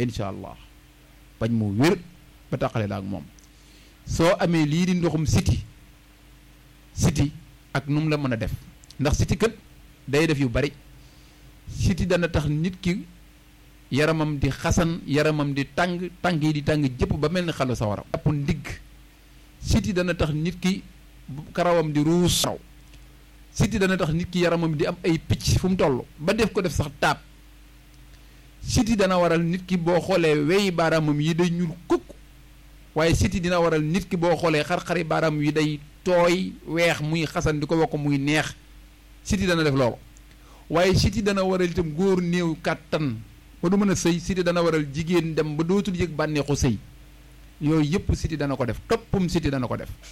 incha allah bañ mu wér ba taqale la ak moom soo amee lii di ndoxum siti siti ak nu mu la mën a def ndax siti kat day def yu bari siti dana tax nit ki yaramam di xasan yaramam di tàng tàng yi di tàng jëpp ba mel ni xalu sa waram jàpp ndigg siti dana tax nit ki karawam di ruus raw siti dana tax nit ki yaramam di am ay picc fu mu toll ba def ko def sax taab siti dana waral nit ki boo xoolee weyi baaraamam yi day ñuul kukk waaye siti dina waral nit ki boo xoolee xar-xari baaraam yi day tooy weex muy xasan di ko wokk muy neex siti dana def loolu waaye siti dana waral itam góor néew kàttan ba du mën a sëy siti dana waral jigéen dem ba dootul yëg bànneexu sëy yooyu yëpp siti dana ko def toppum siti dana ko def